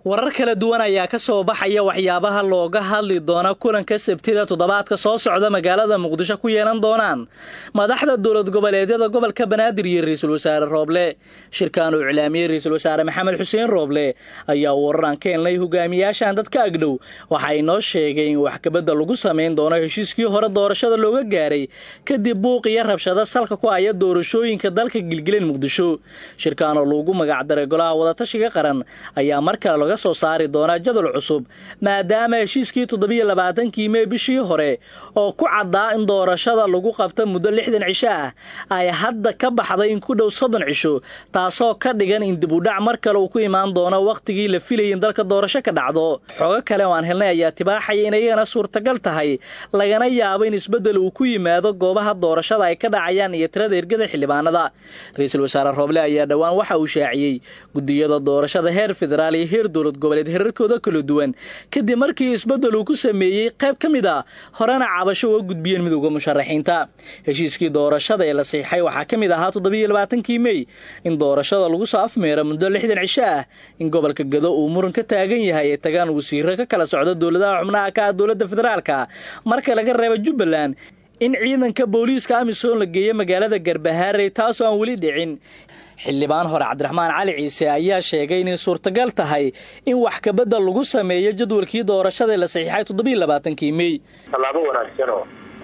warar kala duwan ayaa ka soo baxaya waxyaabaha looga hadli doona kulanka sabtida toddobaadka soo socda magaalada muqdisho ku yeelan doonaan madaxda dowlad goboleedyada gobolka banaadir iyo ra-iisul wasaare rooble shirkan uu iclaamiyey ra-iisul wasaare maxamed xuseen rooble ayaa wararaan ka helnay hogaamiyaashan dadka agdhow waxa ay noo sheegay in wax kabedda lagu samayn doono heshiiskii hore doorashada looga gaaray kadib buuq iyo rabshado salka ku haya doorashooyinka dalka gilgilan muqdisho shirkaan oo lagu magacdaray golaha wadatashiga qaran ayaa mar kale soo saari doonaa jadal cusub maadaama heshiiskii toddobiyo labaatankii mey bishii hore oo ku caddaa in doorashada lagu qabta muddo lixdan cisho ah ay hadda ka baxday in ku dhow soddon cisho taasoo ka dhigan in dibudhac mar kale uu ku imaan doono wakhtigii la filayay in dalka doorasho ka dhacdo xoogo kale oo aan helnay ayaa tibaaxaya in iyagana suurtagal tahay lagana yaabo in isbeddel uu ku yimaado goobaha doorashada ay ka dhacayaan iyo tirada ergada xildhibaanada ra-iisul wasaare rooble ayaa dhowaan waxa uu shaaciyey gudiyada doorashada heer federaal iyo heer dowlad goboleed herarkooda kala duwan kadib markii isbeddel uu ku sameeyey qayb ka mid a horena cabasho uga gudbiyeen midowda musharaxiinta heshiiskii doorashada ee la siixay waxaa ka mid ahaa toddobiyo labaatankii mey in doorashada lagu soo afmeero muddo lixdan cisho ah in gobolka gado uu muran ka taagan yahay ay tagaan wasiiro ka kala socda dowladaha xubnaha ka ah dowladda federaalka marka laga reebo jubbaland in ciidanka booliiska amisom la geeyo magaalada garbahaarey taasoo aan weli dhicin xildhibaan hore cabdiraxmaan cali ciise ayaa sheegay inay suurtagal tahay in wax kabedda lagu sameeyo jadwalkii doorashada la saxiixay toddobiyo labaatankii mey tallaabo wanaagsanoo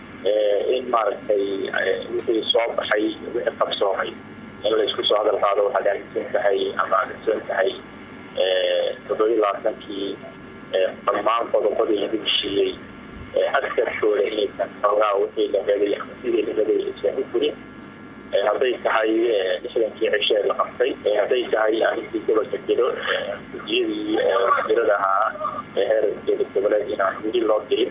in maaragtay wixii soo baxay wixii qabsoomay in laysku soo hadal qaado waxaad aaminsan tahay ama aaminsan tahay toddobiyo labaatankii dhammaan qodobadii lagu heshiiyey askarkooda inaysan xoogaa wixii la rabay ama sidii la rabay aysan u furin hadday tahay lixdankii cishee la qabtay hadday tahay arrintii gobolka jiro gudiyadii jirada ahaa heer dowlad goboleed inaan weli loo dirin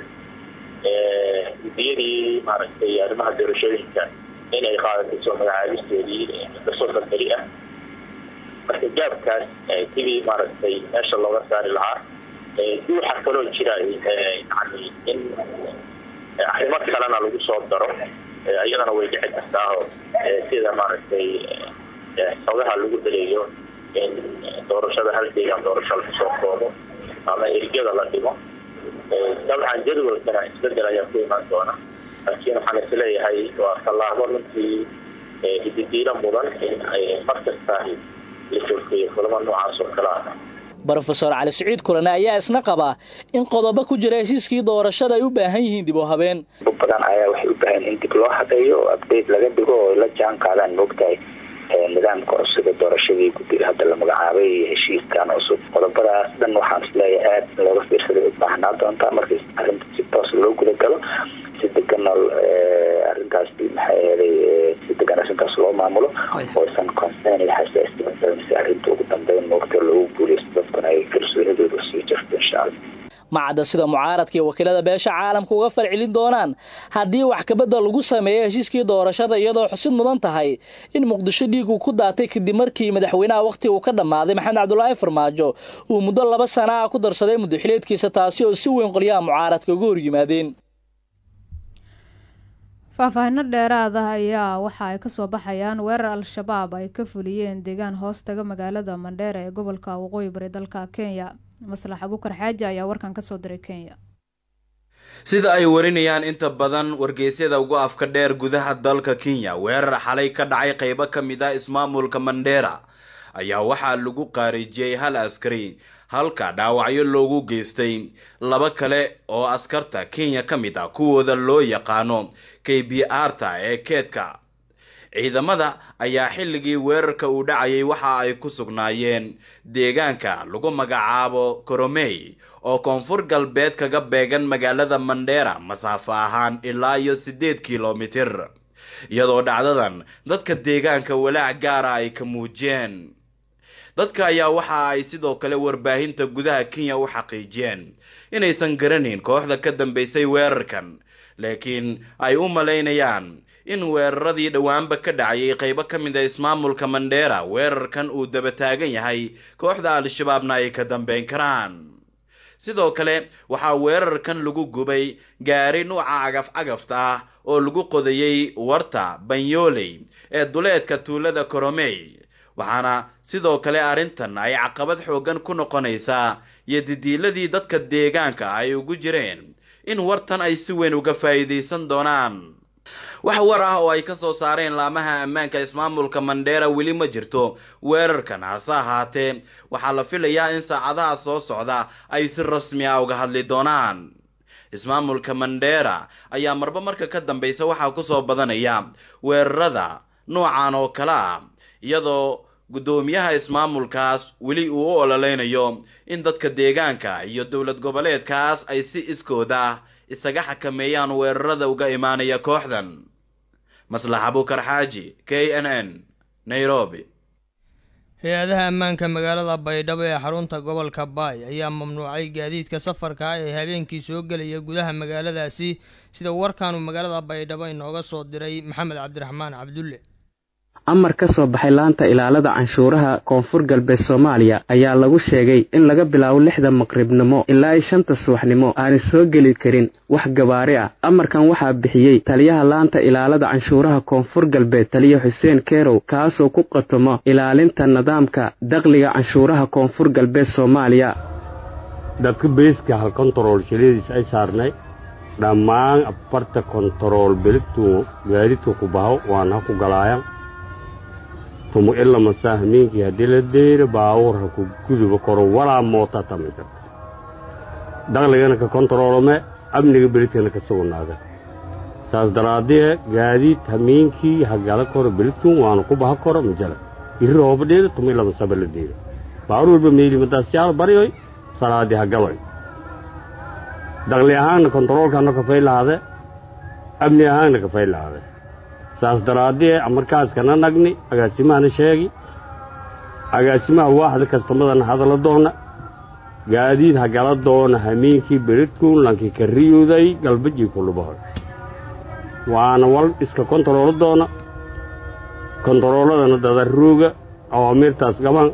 gudiyadii maaragtay arrimaha doorashooyinka inay qaadato magacaabisteedii muddo soddon beri ah marka gaabkaas sidii maaragtay meesha looga saari lahaa duuxa kaloo jira yani in arrimo kalena lagu soo daro iyadana way dhici kartaaoo sida maaragtay xogaha lagu daleeyo in doorashada hal deegaan doorasho lagu soo koobo ama ergada la dhimo dabcan jadwalkana isbedel ayaa ku imaan doona laakiin waxaan isleeyahay waa tallaabo runtii hididiilo mudan in mar kasta la joogteeyo kulamo noocaas oo kale ah brofesor cali siciid kulane ayaa isna qabaa in qodobo ku jira heshiiskii doorashada ay u baahan yihiin dib u habeen badan ayaa waxay u baahan in dib loo habeeyo oo update laga dhigo oo la jaan qaadaan moogtahay nidaamka cusub ee doorashadii guddiga hadda la magacaabay iyo heshiiskan cusub qodobadaas dhan waxaan isleeyahay aad in looga fiirsaday u baahnaa doontaa markii arrinta si toos loo guda galo si degan arrintaas maxay aheeday si degan arrintaas loo maamulo oo isan concern iyo xasaasiyad si arrinta ugu dambeyn moogta loogu guuleysto dadkuna ay kalsoonidooda sii jirto insha allah macadda sida mucaaradka iyo wakiilada beesha caalamka uga farcelin doonaan haddii wax kabedda lagu sameeyo heshiiskii doorashada iyadoo xusid mudan tahay in muqdisho dhiig uu ku daatay kadib markii madaxweynaha wakhti uu ka dhammaaday maxamed cabdulaahi farmaajo uu muddo laba sana ah ku darsaday muddaxileedkiisa taasi oo si weyn qolyaha mucaaradka uga hor yimaadeen faahfaahino dheeraada ayaa waxa ay kasoo baxayaan weerar al-shabaab ay ka fuliyeen deegaan hoostaga magaalada mandheera ee gobolka waqooyi bari dalka kenya maslax abukar xaaji ayaa warkan kasoo diray kenya sida ay warinayaan inta badan wargeysyada ugu afka dheer gudaha dalka kenya weerar xalay ka dhacay qeybo ka mid ah ismaamulka mandheera ayaa waxaa lagu qaarijiyey hal askari halka dhaawacyo loogu geystay laba kale oo askarta kenya ka mid ah kuwooda loo yaqaano k b r-ta ee keedka ciidamada ayaa xilligii weerarka uu dhacayay waxa ay ku sugnaayeen deegaanka lagu magacaabo koromey oo koonfur galbeed kaga beegan magaalada mandheera masaafo ahaan ilaa iyo siddeed kilomitir iyadoo dhacdadan dadka deegaanka walaac gaara ay ka muujiyeen dadka ayaa waxa ay sidoo kale warbaahinta gudaha kenya u xaqiijiyeen inaysan garanayn kooxda ka dambeysay weerarkan laakiin ay u malaynayaan in weeraradii dhowaanba ka dhacayay qaybo ka mid a ismaamulka mandheera weerarkan uu daba taagan yahay kooxda al-shabaabna ay ka dambeyn karaan sidoo kale waxaa weerarkan lagu gubay gaari nuuca cagaf cagafta ah oo lagu qodayay warta banyoley ee duleedka tuulada koromey waxaana sidoo kale arrintan ay caqabad xooggan ku noqonaysaa iyo didiiladii dadka deegaanka ay ugu jireen in wartan ay si weyn uga faa'iidaysan doonaan wax war ah oo ay ka soo saareen laamaha ammaanka ismaamulka mandheera weli ma jirto weerarkan hase ahaatee waxaa la filayaa in saacadaha soo socda ay si rasmi ah uga hadli doonaan ismaamulka mandheera ayaa marba marka ka dambeysa waxaa kusoo badanaya weerarada noocan oo kale ah iyadoo guddoomiyaha ismaamulkaas weli uu u ololeynayo in dadka deegaanka iyo dowlad goboleedkaas ay si iskooda isaga xakameeyaan weerarada uga imaanaya kooxdan maslax abukar xaaji k n n nairobi hay-adaha ammaanka magaalada baydhabo ee xarunta gobolka baay ayaa mamnuucay gaadiidka safarka ah ee habeenkii soo gelaya gudaha magaaladaasi sida warkaanu magaalada baydhabo inooga soo diray maxamed cabdiraxmaan cabdulle amar ka soo baxay laanta ilaalada canshuuraha koonfur galbeed soomaaliya ayaa lagu sheegay in laga bilaabo lixda maqribnimo ilaa i shanta subaxnimo aanay soo geli karin wax gabaari ah amarkan waxaa bixiyey taliyaha laanta ilaalada canshuuraha koonfur galbeed taliya xuseen kerow kaasoo ku qatomo ilaalinta nidaamka dakhliga canshuuraha koonfur galbeed soomaaliya dadka beeska hal kontarool shiladiis ay saarnay dhammaan afarta kontarool beligtuu gaadidka ku baho waana ha ku galaayan tumu ilama saahmiinkii haddii la deyro baawurha ku guduba koro walaa moota tami karta dakhligana ka kontaroolome amniga beligtana ka sugnaada saas daraadee gaadiid hamiinkii hagala koro beligtuun waana ku baha koro majala iri rooba dheeda tumu ilama saba la deyro baawur walba meeli madaasyaal baryoy salaadii hagaloy dakhli ahaanna kontaroolkana kafay lahaade amni ahaanna kafay lahaade saas daraadee markaaskana nagni agaasimahana sheegi agaasimaha waaxda kastamadana hadala doona gaadiid hagala doona hamiinkii beridkuun lankii ka riyuday galbajii kulubahoy waana wal iska kontaroolo doona kontarooladana dadarooga awaamiirtaas gaban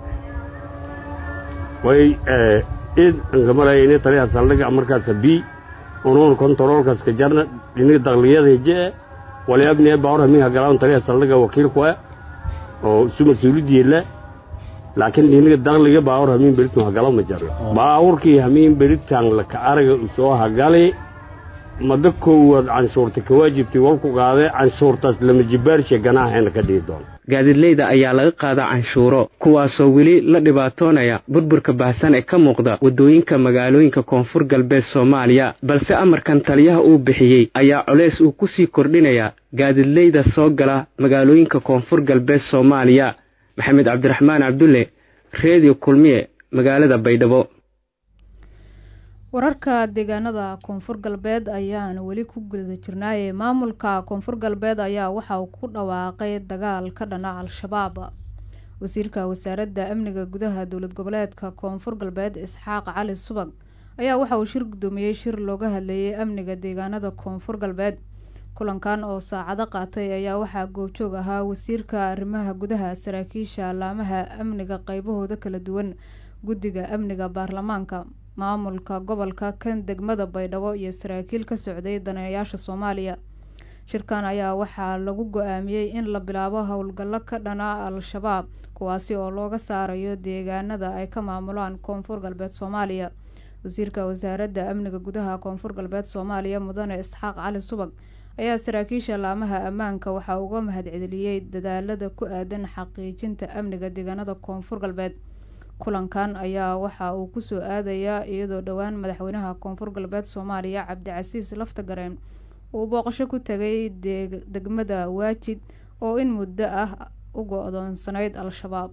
way id angamarayni taliha saldhiga markaasa bii unuun kontaroolkaas ka jarna dhiniga dakliyada hejee wali abni baawur hamiin hagalawn taliha saldhiga wakiilku ah oo isu mas-uulidiila laakiin dhiniga dakhliga baawur hamiin beridkan hagalo ma jarno baawurkii hamiin beridkan laka araga usoo hagali mada koowaad canshuurta ka waajibtay walku qaadee canshuurtaas lama jibaarshe ganaaxeena ka dhihi doona gaadiidleyda ayaa laga qaadaa canshuuro kuwaasoo weli la dhibaatoonaya burburka baahsan ee ka muuqda waddooyinka magaalooyinka koonfur galbeed soomaaliya balse amarkan taliyaha uu bixiyey ayaa coleys uu ku sii kordhinaya gaadiidleyda soo gala magaalooyinka koonfur galbeed soomaaliya maxamed cabdiraxmaan cabdulle reediyo kulmiye magaalada baydhabo wararka deegaanada koonfur galbeed ayaan weli ku guda jirnaaye maamulka koonfur galbeed ayaa waxa uu ku dhawaaqay dagaal ka dhana al-shabaab wasiirka wasaaradda amniga gudaha dowlad goboleedka koonfur galbeed isxaaq cali subag ayaa waxa uu shir gudoomiyey shir looga hadleeyay amniga deegaanada koonfur galbeed kulankan oo saacado qaatay ayaa waxaa goobjoog ahaa wasiirka arrimaha gudaha saraakiisha laamaha amniga qeybahooda kala duwan guddiga amniga baarlamaanka maamulka gobolka kan degmada baydhabo iyo saraakiil ka socday daneeyaasha soomaaliya shirkan ayaa waxaa lagu go-aamiyey in la bilaabo howlgallo ka dhana al-shabaab kuwaasi oo looga saarayo deegaanada ay ka maamulaan koonfur galbeed soomaaliya wasiirka wasaaradda amniga gudaha koonfur galbeed soomaaliya mudane isxaaq cali subag ayaa saraakiisha laamaha ammaanka waxaa uga mahadceliyey dadaalada ku aadan xaqiijinta amniga deegaanada koonfur galbeed kulankan ayaa waxa uu kusoo aadayaa iyadoo dhowaan madaxweynaha koonfur galbeed soomaaliya cabdicasiis laftagareen uu booqasho ku tegay degmada waajid oo in muddo ah u go-doonsanayd al-shabaab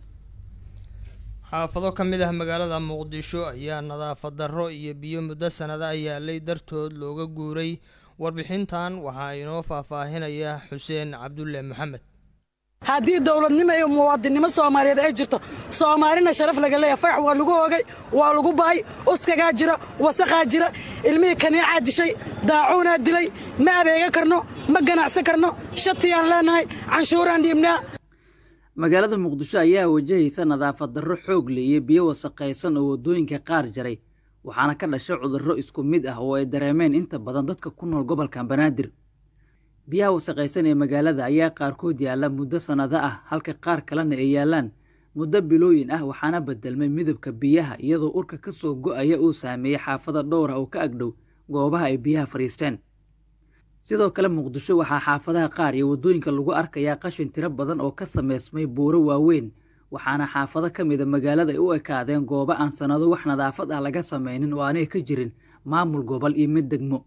xaafado ka mid ah magaalada muqdisho ayaa nadaafad darro iyo biyo muddo sanada yaalay dartood looga guuray warbixintan waxaa inoo faahfaahinaya xuseen cabdulle maxamed haddii dowladnimo iyo muwaadinnimo soomaaliyeed ay jirto soomaalina sharaf laga leeyahay farax waa lagu hoogay waa lagu bahay uskagaa jira wasaqaa jira ilmihii kaniicaa dishay daacuunaa dilay ma adeega karno ma ganacsan karno shatiyaan leenahay canshuuraan dhiibnaa magaalada muqdisho ayaa wajahaysa nadaafad darro xoog leh iyo biyo wasaqaysan oo waddooyinka qaar jaray waxaana ka dhashay cudurro isku mid ah oo ay dareemeen inta badan dadka ku nool gobolka banaadir biyaha wasaqaysan ee magaalada ayaa qaarkood yaalla muddo sannado ah halka qaar kalena ay yaallaan muddo bilooyin ah waxaana bedelmay midabka biyaha iyadoo urka ka soo go'aya uu saameeyey xaafada dhowr ah oo ka agdhow goobaha ay biyaha fadhiisteen sidoo kale muqdisho waxaa xaafadaha qaar iyo waddooyinka lagu arkayaa qashin tiro badan oo ka samaysmay buuro waaweyn waxaana xaafado ka mida magaalada ay u ekaadeen goobo aan sannado wax nadaafad ah laga samaynin oo aanay ka jirin maamul gobol iyo mid degmo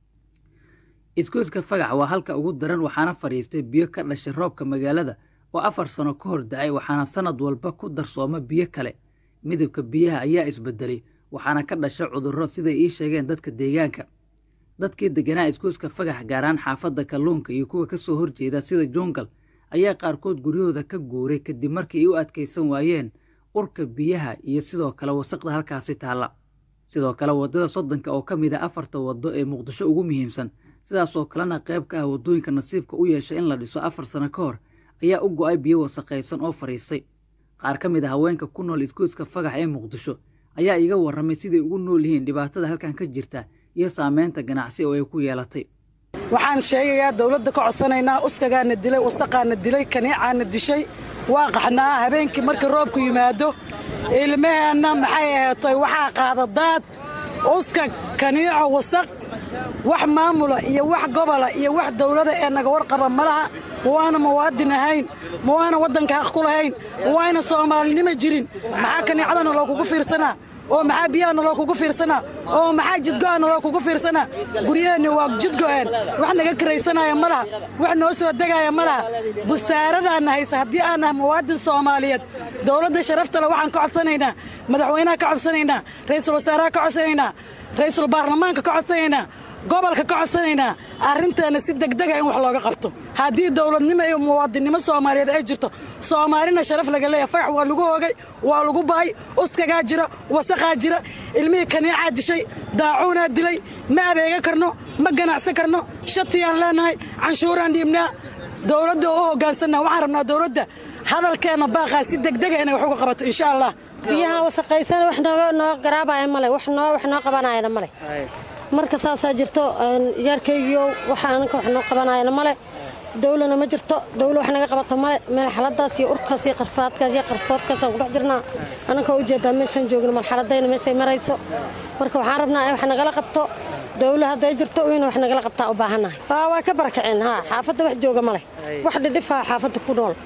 isgoyska fagax waa halka ugu daran waxaana fadhiistay biyo ka dhashay roobka magaalada oo afar sano ka hor da-ay waxaana sannad walba ku darsooma biyo kale midabka biyaha ayaa isbedelay waxaana ka dhashay cudurro siday ii sheegeen dadka deegaanka dadkii deganaa isgoyska fagax gaaraan xaafadda kalluunka iyo kuwa ka soo horjeeda sida jungal ayaa qaarkood guryahooda ka guuray kadib markii ay u adkaysan waayeen urka biyaha iyo sidoo kale wasaqda halkaasi taalla sidoo kale waddada soddonka oo ka mid a afarta waddo ee muqdisho ugu muhiimsan sidaasoo kalena qayb ka ah waddooyinka nasiibka u yeeshay in la dhiso afar sano ka hor ayaa u go'ay biyo wasaqaysan oo fadhiistay qaar ka mid a haweenka ku nool isgoyska fagax ee muqdisho ayaa iga warramay siday ugu nool yihiin dhibaatada halkan ka jirta iyo saameynta ganacsi oo ay ku yeelatay waxaan sheegayaa dawladda ka codsanaynaa uskagaana dilay wasaqaana dilay kaniicaana dishay waa qaxnaa habeenkii markii roobku yimaado ilmaheenna maxay aheetay waxaa qaada daad uskag kaniico wasaq wax maamula iyo wax gobola iyo wax dawlada ee naga warqaba ma laha ma waana muwaadin ahayn ma waana waddanka haq ku lahayn ma waayna soomaalinimo jirin maxaa kaniicadana loo kugu fiirsanaa oo maxaa biyahana loo kugu fiirsanaa oo maxaa jidgo'ana loo kugu fiirsanaa guryaheenni waa jidgo'een wax naga karaysanaya ma laha wax noo soo degaaya ma laha busaaradaanna haysa haddii aan nahay muwaadin soomaaliyeed dawladda sharaftale waxaan ka codsanaynaa madaxweynaha ka codsanaynaa ra'iisul wasaaraha ka codsanaynaa ra'iisul baarlamaanka ka codsanaynaa gobolka ka codsanaynaa arrinteenna si degdega in wax looga qabto haddii dawladnimo iyo muwaadinnimo soomaaliyeed ay jirto soomaalina sharaf laga leeyahay fagax waa lagu hoogay waa lagu ba'ay uskagaa jira wasaqaa jira ilmihii kaniicaa dishay daacuunaa dilay ma adeega karno ma ganacsan karno shatiyaan leenahay canshuuraan dhiibnaa dawladda oo u hoggaansanna waxaan rabnaa dawladda hadalkeenna baaqaa si degdega inay wax uga qabato insha allah biyaha wasaqaysan wax nooga noo garaabaya male wax noo wax noo qabanayana male marka saasaa jirto yaarkaygiyo waxa ananka wax noo qabanayana male dawlana ma jirto dawla wax naga qabato male meel xaladaas iyo urkaas iyo qarfaadkaas iyo qarfoodkaasaan ku dhex jirnaa ananka u jeedaa meeshaan joogno malxaladayna meeshay marayso marka waxaan rabnaa in wax nagala qabto dawla hadday jirto in wax nagala qabtaa u baahannahay waa ka barakaceen haa xaafadda wax jooga male wax dhidhifaa xaafadda ku nool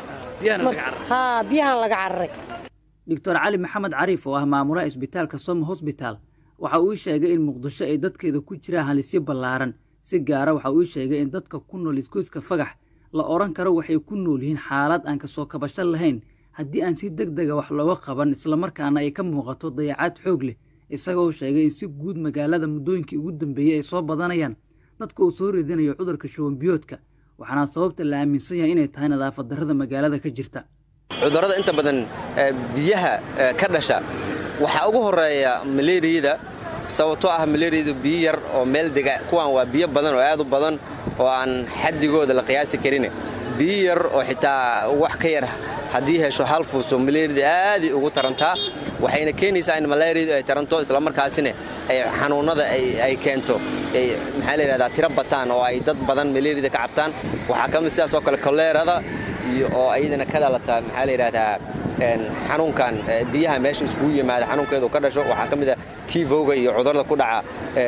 haa biyahan laga cararay doctor cali maxamed cariif oo ah maamulaha isbitaalka somo hosbitaal waxa uu sheegay in muqdisho ay dadkeeda ku jiraan halisyo ballaaran si gaara waxa uu sheegay in dadka ku nool isgoyska fagax la odhan karo waxay ku nool yihiin xaalad aan kasoo kabasho lahayn haddii aan si deg dega wax looga qaban islamarkaana ay ka muuqato dayacaad xoog leh isagoo sheegay in si guud magaalada muddooyinkii ugu dambeeyey ay soo badanayaan dadka uu soo ridinayo cudurka shubanbiyoodka waxaana sababta la aaminsan yahay inay tahay nadaafad darrada magaalada ka jirta cudurrada inta badan biyaha ka dhasha waxaa ugu horeeya maleeriyada sababtoo ah maleeriyadu biyo yar oo meel dega kuwaan waa biyo badan oo aad u badan oo aan xaddigooda la qiyaasi karin biyo yar oo xitaa wax ka yar haddii hesho hal fuuso maleeriyada aaday ugu tarantaa waxayna keenaysaa in maleeriyadu ay taranto islamarkaasina ay xanuunnada ay keento maxaa la yidhahdaa tiro bataan oo ay dad badan maleeriyada ka cabtaan waxaa ka mid sidaas oo kale koleerada iyo oo ayadana ka dhalata maxaa la yidhahdaa xanuunkan biyaha meesha iskugu yimaada xanuunkeedu ka dhasho waxaa ka mid a tivoga iyo cudurada ku dhaca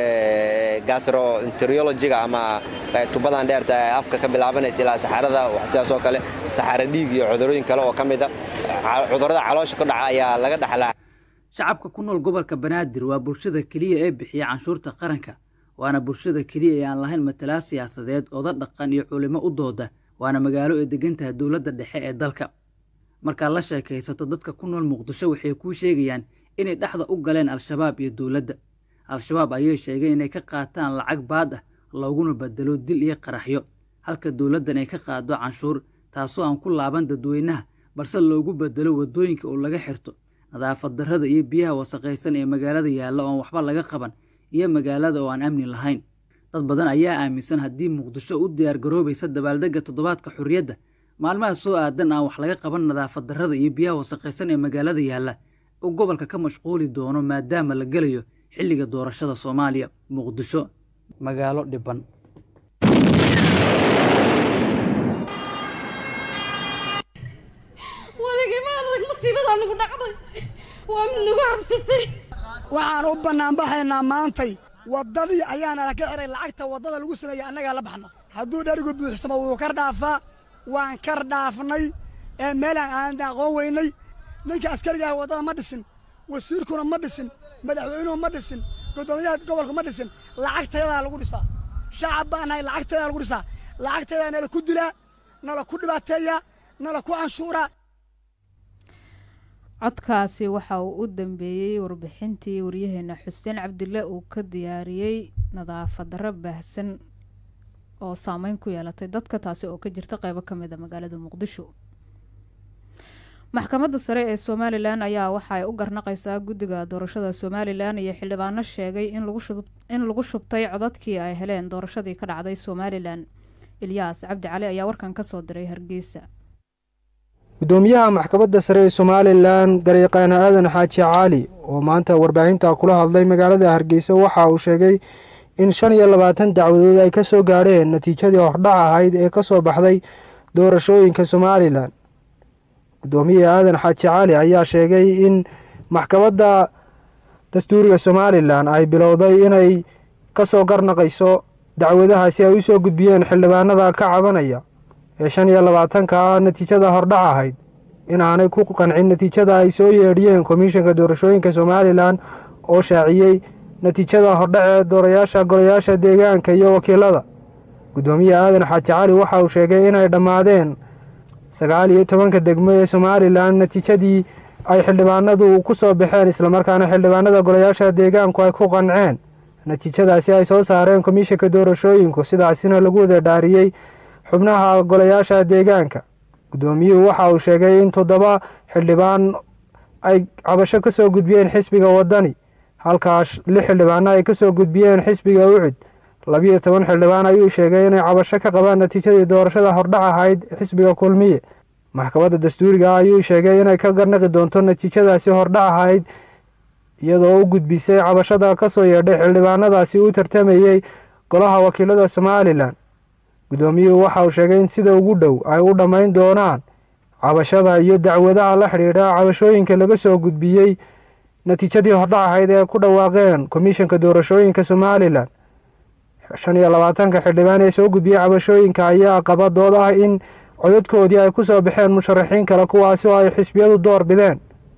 gastroenterologiga ama tubadan dheerta ee afka ka bilaabanaysa ilaa saxarada sidaas oo kale saxaro dhiig iyo cudurooyin kale oo ka mid a cudurada caloosha ku dhaca ayaa laga dhaxlaa shacabka ku nool gobolka banaadir waa bulshada keliya ee bixiya canshuurta qaranka waana bulshada keliya ee aan lahayn matalaa siyaasadeed oda dhaqan iyo culimo u dooda waana magaalo ay degan tahay dowladda dhexe ee dalka markaad la sheekaysato dadka ku nool muqdisho waxay kuu sheegayaan inay dhexda u galeen al-shabaab iyo dowladda al-shabaab ayay sheegeen inay ka qaataan lacag baad ah looguna bedelo dil iyo qaraxyo halka dowladdan ay ka qaado canshuur taasoo aan ku laaban dadweynaha balse loogu bedelo waddooyinka oo laga xirto nadaafad darrada iyo biyaha wasaqaysan ee magaalada yaalla ooaan waxba laga qaban iyo magaalada oo aan amni lahayn dad badan ayaa aaminsan haddii muqdisho u diyaargaroobaysa dabaaldegga toddobaadka xorriyadda maalmaha soo aadan aan wax laga qaban nadaafad darrada iyo biyaha wasaqaysan ee magaalada yaalla uu gobolka ka mashquuli doono maadaama la gelayo xilliga doorashada soomaaliya muqdisho magaalo dhiban baa nagu dhacday waa mid nagu habsatay waxaan u bannaanbaxaynaa maantay waddadii ayaana la ka xihay lacagta waddada lagu sameeyey annagaa la baxna hadduu dherigu buuxsamo wuu kar dhaafaa waan kar dhaafnay ee meelaan aan aqoon weynay ninka askarigaah waddada ma dhisin wasiirkuna ma dhisin madaxweynuhu ma dhisin guddoomiyaha gobolku ma dhisin lacagtayadaa lagu dhisaa shacab baan nahay lacagtayadaa lagu dhisaa lacagtayadaa nala ku dilaa nala ku dhibaateeyaa nala ku canshuuraa codkaasi waxa uu u dambeeyey warbixintii waryaheena xuseen cabdille uu ka diyaariyey nadaafad darro baahsan oo saameyn ku yeelatay dadka taasi oo ka jirta qeybo ka mid a magaalada muqdisho maxkamadda sare ee somalilan ayaa waxa ay u garnaqaysaa guddiga doorashada somalilan iyo xildhibaano sheegay in lagu shubtay codadkii ay heleen doorashadii ka dhacday somalilan ilyaas cabdi cali ayaa warkan kasoo diray hargeysa gudoomiyaha maxkamadda sare ee somalilan garyaqaana aadan xaaji cali oo maanta warbaahinta kula hadlay magaalada hargeysa waxa uu sheegay in shan iyo labaatan dacwadood ay ka soo gaadheen natiijadii hordhac ahayd ee ka soo baxday doorashooyinka somalilan gudoomiye aadan xaaji cali ayaa sheegay in maxkamadda dastuuriga somalilan ay bilowday inay ka soo garnaqayso dacwadaha si ay u soo gudbiyeen xildhibaanada ka cabanaya ee shan iyo labaatanka ah natiijada hordhac ahayd inaanay ku qancin natiijada ay soo yeedhiyeen komishanka doorashooyinka somalilan oo shaaciyey natiijada hordhac ee doorayaasha golayaasha deegaanka iyo wakiilada guddoomiye aadan xaaji cali waxa uu sheegay inay dhammaadeen sagaal iyo tobanka degmo ee somalilan natiijadii ay xildhibaanadu ku soo baxeen islamarkaana xildhibaanada golayaasha deegaanku ay ku qanceen natiijadaasi ay soo saareen komishanka doorashooyinku sidaasina lagu wada dhaariyey xubnaha golayaasha deegaanka guddoomiyuhu waxa uu sheegay in toddoba xildhibaan ay cabasho ka soo gudbiyeen xisbiga waddani halkaas lix xildhibaano ay ka soo gudbiyeen xisbiga ucud labiyo toban xildhibaan ayuu sheegay inay cabasho ka qabaan natiijadii doorashada hordhac ahayd xisbiga kulmiye maxkamadda dastuuriga ah ayuu sheegay inay ka garnaqi doonto natiijadaasi hordhac ahayd iyadoo u gudbisay cabashada ka soo yeedhay xildhibaanadaasi u tartamayey golaha wakiilada somalilan guddoomiyuhu waxa uu sheegay in sida ugu dhow ay u dhammayn doonaan cabashada iyo dacwadaha la xidhiidha cabashooyinka laga soo gudbiyey natiijadii hordhac ahayd ee ku dhawaaqeen komishanka doorashooyinka somalilan shan iyo labaatanka xildhibaan ee soo gudbiyey cabashooyinka ayaa qaba dood ah in codadkoodii ay ku soo baxeen musharaxiin kale kuwaasi oo ay xisbiyadu door bideen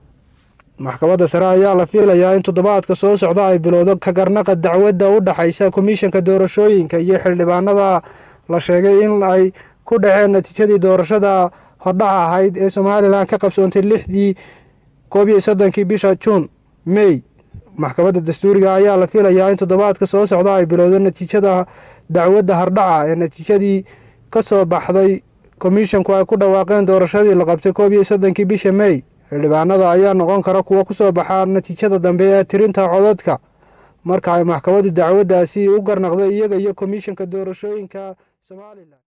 maxkamadda sare ayaa la fiilayaa in toddobaadka soo socda ay bilowdo ka garnaqa dacwadda u dhexaysa komishanka doorashooyinka iyo xildhibaanada la sheegay in ay ku dhaceen natiijadii doorashada hordhac ahayd ee somalilan ka qabsoontay lixdii koob iyo soddonkii bisha juun mey maxkamadda dastuuriga ayaa la filayaa in toddobaadka soo socda ay bilowdo natiijada dacwadda hordhaca ee natiijadii ka soo baxday komishanku ay ku dhawaaqeen doorashadii la qabtay koob iyo soddonkii bisha mey xildhibaanada ayaa noqon kara kuwo ku soo baxaa natiijada dambe ee tirinta codadka marka ay maxkamaddu dacwaddaasi u garnaqdo iyaga iyo komishanka doorashooyinka somalilan